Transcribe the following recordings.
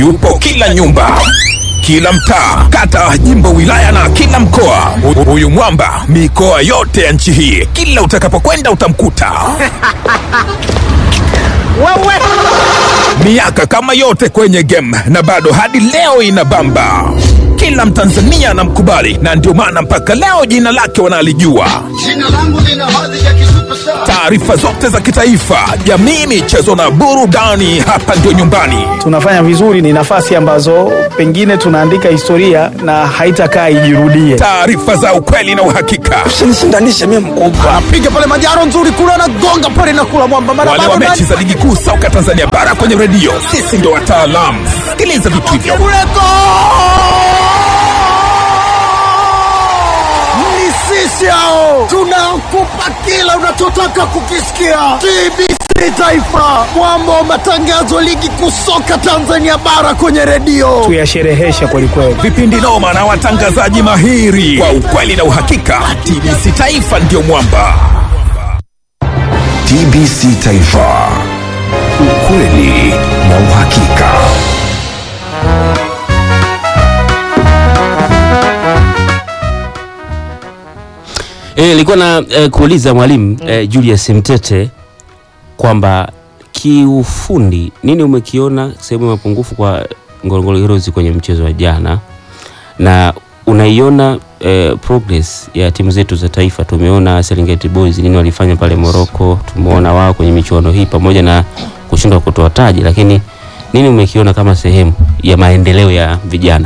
yupo kila nyumba kila mtaa, kata, jimbo, wilaya na kila mkoa. Hu- Huyu mwamba mikoa yote ya nchi hii, kila utakapokwenda utamkuta. Miaka kama yote kwenye game na bado hadi leo inabamba. Kila Mtanzania anamkubali na ndio maana mpaka leo jina lake wanalijua. Jina langu lina hadhi ya kisuperstar. Taarifa zote za kitaifa, jamii, michezo na burudani, hapa ndio nyumbani. tunafanya vizuri, ni nafasi ambazo pengine tunaandika historia na haitakaa ijirudie. Taarifa za ukweli na uhakika. Usinishindanishe mimi mkubwa. Anapiga pale majaro nzuri kule, anagonga pale na kula mwamba mara Wale wa bado mechi za ligi kuu soka Tanzania bara kwenye redio, sisi ndio wataalamu. Sikiliza vitu hivyo. Kuleko! Ni sisi hao tunakupa kila unachotaka kukisikia. TBC Taifa, mwamba wa matangazo ligi kuu soka Tanzania bara kwenye redio. Tuyasherehesha kwelikweli. vipindi noma na watangazaji mahiri kwa ukweli na uhakika. TBC Taifa ndio mwamba. TBC Taifa, ukweli na uhakika. Eh, nilikuwa na eh, kuuliza mwalimu eh, Julius Mtete kwamba kiufundi nini umekiona sehemu ya mapungufu kwa Ngorongoro Heroes kwenye mchezo wa jana, na unaiona eh, progress ya timu zetu za taifa. Tumeona Serengeti Boys nini walifanya pale Morocco, tumeona wao kwenye michuano hii pamoja na kushindwa kutoa taji, lakini nini umekiona kama sehemu ya maendeleo ya vijana?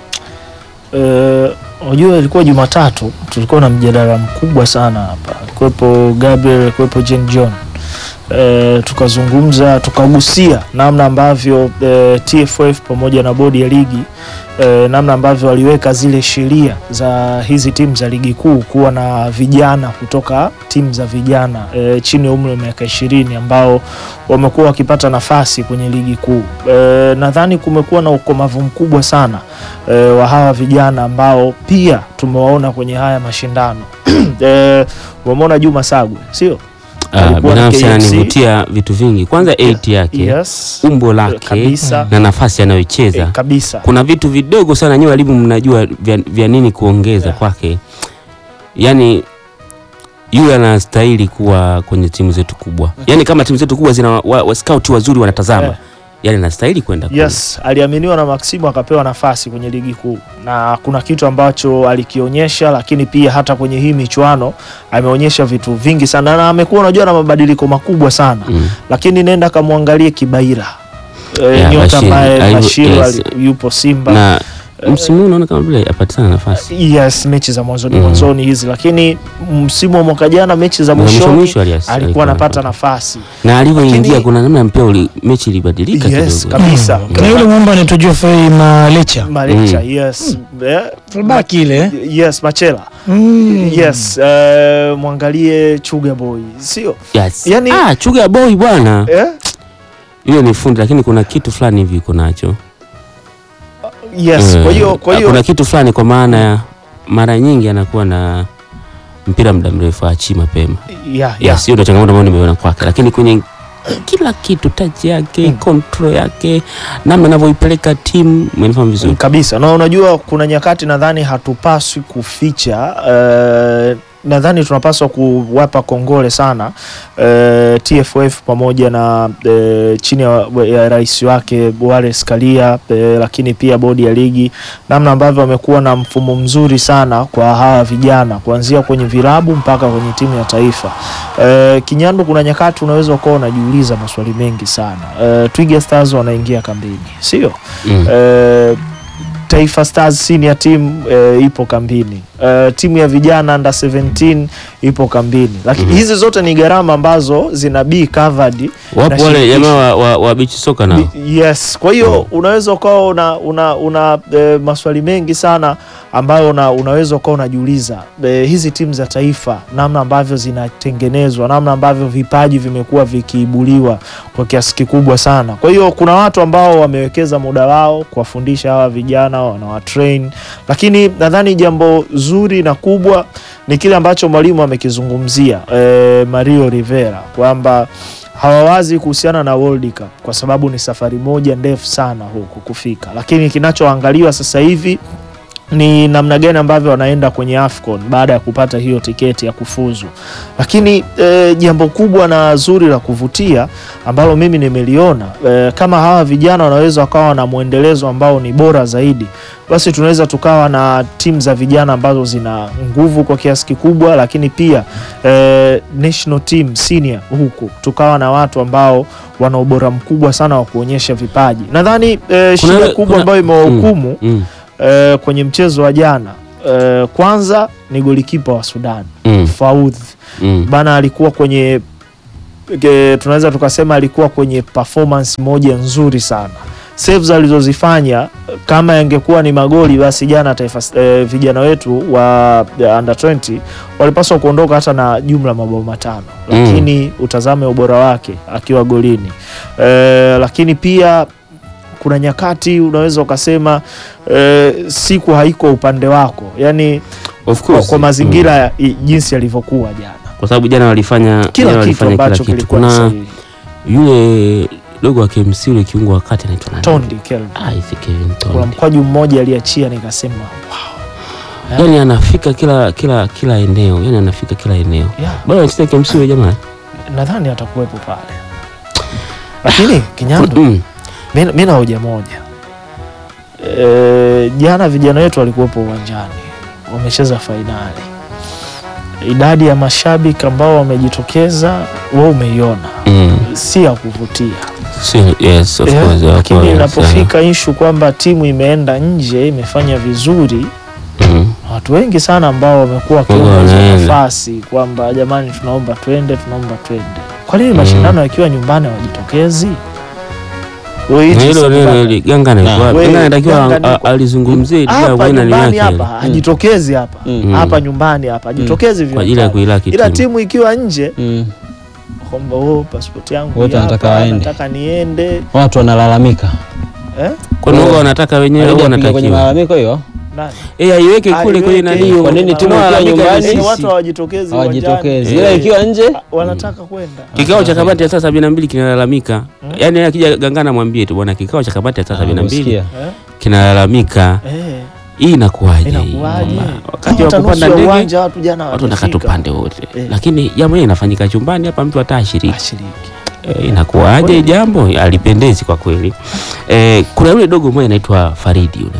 Eh, unajua ilikuwa Jumatatu tulikuwa na mjadala mkubwa sana hapa, kuwepo Gabriel, kuwepo Jen John eh, tukazungumza tukagusia namna ambavyo eh, TFF pamoja na bodi ya ligi eh, namna ambavyo waliweka zile sheria za hizi timu za ligi kuu kuwa na vijana kutoka timu za vijana eh, chini ya umri wa miaka ishirini ambao wamekuwa wakipata nafasi kwenye ligi kuu. Eh, nadhani kumekuwa na ukomavu mkubwa sana eh, wa hawa vijana ambao pia tumewaona kwenye haya mashindano eh, wamemwona Juma Sagwe sio? Uh, Alikuwa na binafsi KFC. ananivutia vitu vingi, kwanza 8 yake Yes. umbo lake Kabisa. na nafasi anayoicheza Eh, kabisa kuna vitu vidogo sana nyewe walimu mnajua vya, vya nini kuongeza Yeah. kwake yani yule anastahili kuwa kwenye timu zetu kubwa yani kama timu zetu kubwa zina wa, wa scout wazuri wanatazama Yeah. yani anastahili kwenda kule. Yes, aliaminiwa na Maximu akapewa nafasi kwenye ligi kuu, na kuna kitu ambacho alikionyesha, lakini pia hata kwenye hii michuano ameonyesha vitu vingi sana, na amekuwa unajua na mabadiliko makubwa sana Mm. lakini nenda kamwangalie Kibaira e, Yeah, nyota Bashir. ambaye Alivyo- Bashiru yes. ali- yupo Simba na msimu huu unaona kama vile apatikana nafasi yes, mechi za mwanzoni Mm. mwanzoni hizi, lakini msimu wa mwaka jana mechi za Na mwisho mwishoni mwisho alias- alikuwa anapata nafasi na alivyoingia Lakini- kuna namna mpia uli, mechi ilibadilika yes, kidogo kabisa Na yule mwamba anaitwa Geoffrey Malecha. Malecha Mm. yes Eh, Fullback ile. yes Machela Mm. yes eh, mwangalie Chuga Boy sio yes. Yani- ah, chuga boy bwana eh? yule ni fundi lakini kuna kitu fulani hivi iko nacho yes Eh, kwa hiyo kwa hiyo kuna kitu fulani kwa maana ya mara nyingi anakuwa na mpira muda mrefu achi mapema yeah, yeah. yes, hiyo ndio changamoto ambayo nimeona kwake, lakini kwenye kila kitu touch yake Mm. control yake namna anavyoipeleka timu umenifahamu vizuri kabisa na unajua kuna nyakati nadhani hatupaswi kuficha eh, nadhani tunapaswa kuwapa kongole sana eh, TFF pamoja na eh, chini ya, ya rais wake Wallace Karia eh, lakini pia bodi ya ligi namna ambavyo wamekuwa na mfumo mzuri sana kwa hawa vijana kuanzia kwenye vilabu mpaka kwenye timu ya taifa. Eh, Kinyandu, kuna nyakati unaweza ukawa unajiuliza maswali mengi sana. Eh, Twiga Stars wanaingia kambini, sio? mm. Eh, Taifa Stars senior team eh, ipo kambini. Eh, timu ya vijana under 17 ipo kambini, lakini Mhm. hizi zote ni gharama ambazo zina be covered wapo na wale shirikisho. jamaa wa, wa, wa beach soka nao Bi- Yes, kwa hiyo unaweza ukawa una, una, una e, maswali mengi sana ambayo una, unaweza ukawa unajiuliza e, hizi timu za taifa namna ambavyo zinatengenezwa, namna ambavyo vipaji vimekuwa vikiibuliwa kwa kiasi kikubwa sana. Kwa hiyo kuna watu ambao wamewekeza muda wao kuwafundisha hawa vijana, wanawatrain, lakini nadhani jambo zuri na kubwa ni kile ambacho mwalimu amekizungumzia e, Mario Rivera kwamba hawawazi kuhusiana na World Cup kwa sababu ni safari moja ndefu sana huku kufika, lakini kinachoangaliwa sasa hivi ni namna gani ambavyo wanaenda kwenye AFCON baada ya kupata hiyo tiketi ya kufuzu. Lakini e, jambo kubwa na zuri la kuvutia ambalo mimi nimeliona e, kama hawa vijana wanaweza wakawa na mwendelezo ambao ni bora zaidi, basi tunaweza tukawa na timu za vijana ambazo zina nguvu kwa kiasi kikubwa, lakini pia e, national team senior huku tukawa na watu ambao wana ubora mkubwa sana wa kuonyesha vipaji. Nadhani e, shida ile- kubwa kuna- ambayo imewahukumu Mm. eh, kwenye mchezo wa jana eh, kwanza ni golikipa wa Sudan Mm. Faudh Mm. bana, alikuwa kwenye ke, tunaweza tukasema alikuwa kwenye performance moja nzuri sana. Saves alizozifanya kama yangekuwa ni magoli, basi jana taifa eh, vijana wetu wa eh, under 20 walipaswa kuondoka hata na jumla mabao matano, Mm. lakini utazame ubora wake akiwa golini eh, lakini pia kuna nyakati unaweza ukasema eh, siku haiko upande wako, yani Of kwa, course. kwa mazingira Mm. ya, i- jinsi yalivyokuwa jana, Kwa sababu jana walifanya jana kila kitu walifanya kila ambacho kitu. kilikuwa Kuna sahihi. yule dogo wa KMC yule kiungo wa kati anaitwa nani? Tondi Kelvin. Ah, hivi Kevin Kuna Tondi. mkwaju mmoja aliachia nikasema wow. Yaani anafika kila kila kila eneo, yaani anafika kila eneo. Yeah, Bado anacheza KMC yule jamaa. nadhani atakuwepo pale, lakini Kinyandu, Mm. mi- mi na hoja moja e, jana vijana wetu walikuwepo uwanjani wamecheza fainali, idadi ya mashabiki ambao wamejitokeza wewe umeiona, Mm. si ya kuvutia. Si, yes, of Yeah, course. wako lakini wengi inapofika ishu kwamba timu imeenda nje imefanya vizuri, sana. Mm. watu wengi sana ambao wamekuwa Wako wakiomba hizo wanaenda. nafasi kwamba jamani, tunaomba twende, tunaomba twende. Kwa nini mashindano yakiwa nyumbani hawajitokezi? Wewe Na hizi hilo sasa- neno ili- Ganga Na. anaikuwa Wewe, Ganga anatakiwa Ganga a- niko- alizungumzie ile hapa kwa nani nyumbani yake hapa hajitokezi hapa Mm. hapa nyumbani hapa hajitokezi kwa ajili ya viwanjani. kuilaki ila timu. timu ikiwa nje Mm. kwamba oh, pasipoti yangu Wote hii wanataka hapa, waende. nataka niende Watu wanalalamika. eh? Kwa nini wao wanataka wenyewe au Haijapiga kwenye wanatakiwa? malalamiko hiyo. Nani? Eh, aiweke kule kwenye Aiweke nani hiyo. Kwa nini timu Tunaolalamika ikiwa ni nyumbani? Yaani sisi. watu hawajitokezi Hawajitokezi. uwanjani. Ila Eh. ikiwa nje Ah, wanataka kwenda Kikao cha kamati ya saa sabini na mbili kinalalamika, yaani akija Gangana mwambie tu bwana, kikao cha kamati ya saa sabini na mbili Usikia. eh? kinalalamika. Eh, Hii inakuwaje? hii? inakuwaje? Kwamba Wakati wa Hata nusu kupanda ya ndege uwanja watu jana watu wanataka hawajafika. tupande wote, Eh. lakini jambo hili inafanyika chumbani hapa, mtu hata ashiriki. Ashiriki. Eh, inakuwaje hii jambo? Alipendezi kwa kweli. Eh, kuna yule dogo mmoja anaitwa Faridi yule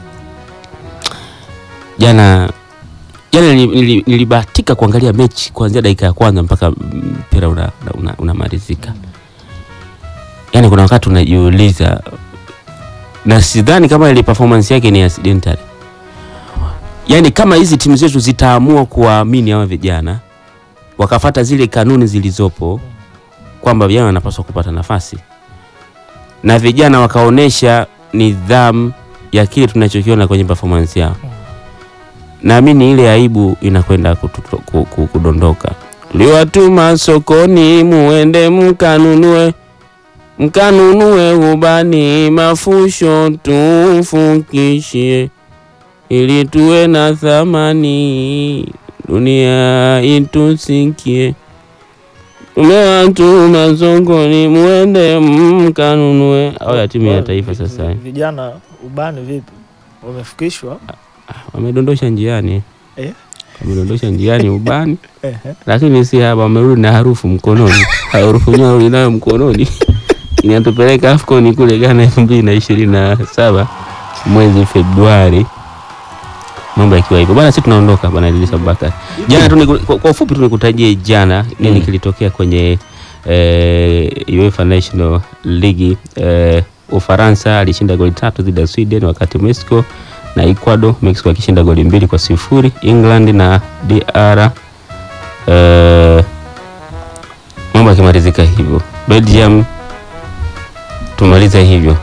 jana jana nili- nili- nilibahatika kuangalia mechi kuanzia dakika ya kwanza mpaka mpira unamalizika una, unamalizika. yaani kuna wakati unajiuliza na sidhani kama ile performance yake ni accidental yaani kama hizi timu zetu zitaamua kuwaamini hawa vijana wakafata zile kanuni zilizopo kwamba vijana wanapaswa kupata nafasi na vijana wakaonesha nidhamu ya kile tunachokiona kwenye performance yao naamini ile aibu inakwenda kutu- ku- ku- kudondoka. Tuliwatuma sokoni, muende mkanunue, mkanunue ubani, mafusho tufukishie, ili tuwe na thamani, dunia itusikie. Tumewatuma sokoni, muende mkanunue. Au ya timu ya taifa sasa eh. Vijana ubani vipi? Wamefikishwa? wamedondosha njiani Eh? wamedondosha njiani ubani Ehe. lakini si hapa wamerudi na harufu mkononi harufu yenyewe warudi nayo mkononi inatupeleka afcon kule ghana elfu mbili na ishirini na saba mwezi februari mambo yakiwa hivyo bana si tunaondoka bana Idris Abubakar jana tu niku- kwa, kwa ufupi tu nikutajie jana nini Mm. kilitokea kwenye eh, UEFA National League eh, Ufaransa alishinda goli tatu dhidi ya Sweden wakati Mexico na Ecuador Mexico akishinda goli mbili kwa sifuri England na DR eh, mambo yakimalizika hivyo Belgium tumalize hivyo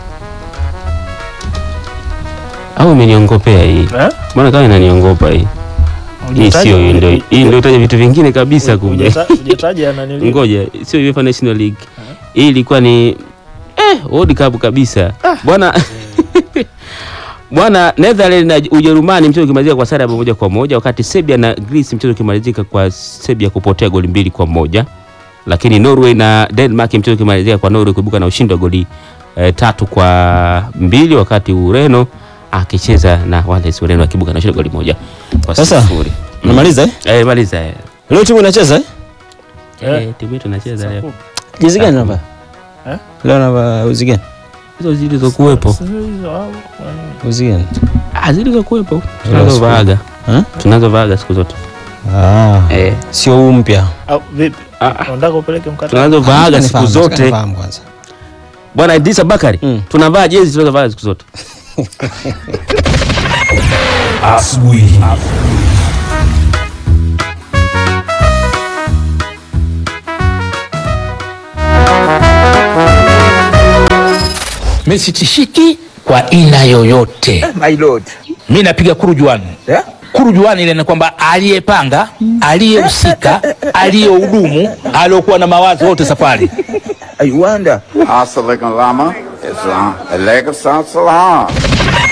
au imeniongopea hii Eh? mbona kama inaniongopa hii hii sio hii ndio hii ndio itaja vitu vingine kabisa kuja Hujata- hujataja nanili ngoja sio UEFA National League hii ilikuwa ni eh, World Cup kabisa bwana bwana Netherlands na Ujerumani mchezo ukimalizika kwa sare ya bao moja kwa moja wakati Serbia na Greece mchezo ukimalizika kwa Serbia kupotea goli mbili kwa moja lakini Norway na Denmark, mchezo ukimalizika kwa Norway kuibuka na ushindi wa goli eh, tatu kwa mbili wakati Ureno akicheza na Wales, Ureno akiibuka na ushindi wa goli moja kwa Sasa sifuri. unamaliza eh? Eh, maliza eh. Leo timu inacheza eh? Eh, timu yetu inacheza leo. Jezi gani namba? Eh? Leo namba uzi gani? Hizo zilizokuwepo. Uzi gani? Ah, zilizokuwepo. Tunazovaaga. Eh? Tunazovaaga siku zote. Ah. Eh. Sio huu mpya. Au vipi? Unataka upeleke mkataba? Tunazovaaga siku Nifahamu, zote. nifahamu kwanza. Bwana Idrisa Bakari, Mm. tunavaa jezi tunazovaa siku zote. Asubuhi. Mimi sitishiki kwa aina yoyote. My lord. Mimi napiga kurujuani. Yeah? Kurujuani ile ni kwamba aliyepanga, aliyehusika, aliyehudumu, aliyokuwa na mawazo wote safari. I wonder. Assalamu alaikum, Lama. Islam. Alaikum salam.